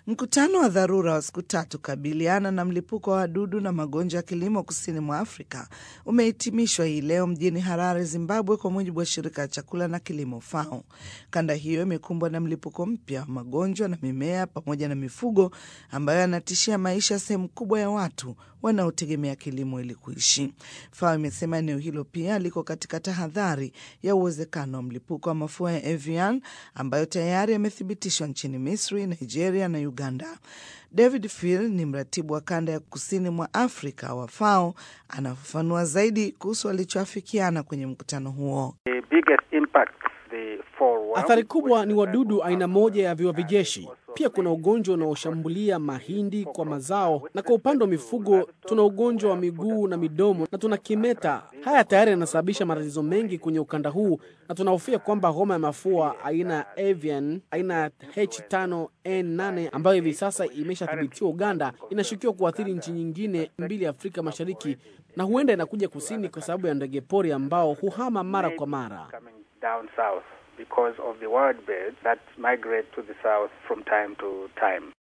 Mkutano wa dharura wa siku tatu kabiliana na mlipuko wa wadudu na magonjwa ya kilimo kusini mwa Afrika umehitimishwa hii leo mjini Harare, Zimbabwe, kwa mujibu wa shirika la chakula na kilimo FAO. Kanda hiyo imekumbwa na mlipuko mpya wa magonjwa na mimea pamoja na mifugo ambayo yanatishia maisha ya sehemu kubwa ya watu wanaotegemea kilimo ili kuishi. FAO imesema eneo hilo pia liko katika tahadhari ya uwezekano wa mlipuko wa mafua ya avian ambayo tayari yamethibitishwa nchini Misri, Nigeria na Uganda. David Phil ni mratibu wa kanda ya kusini mwa Afrika wa FAO, anafafanua zaidi kuhusu walichoafikiana kwenye mkutano huo. Athari kubwa ni wadudu aina moja ya viwavijeshi. Pia kuna ugonjwa unaoshambulia mahindi kwa mazao, na kwa upande wa mifugo tuna ugonjwa wa miguu na midomo na tuna kimeta. Haya tayari yanasababisha matatizo mengi kwenye ukanda huu, na tunahofia kwamba homa ya mafua aina ya avian aina ya H5N8 ambayo hivi sasa imeshathibitiwa Uganda, inashukiwa kuathiri nchi nyingine mbili Afrika Mashariki, na huenda inakuja kusini kwa sababu ya ndege pori ambao huhama mara kwa mara. because of the wild birds that migrate to the south from time to time.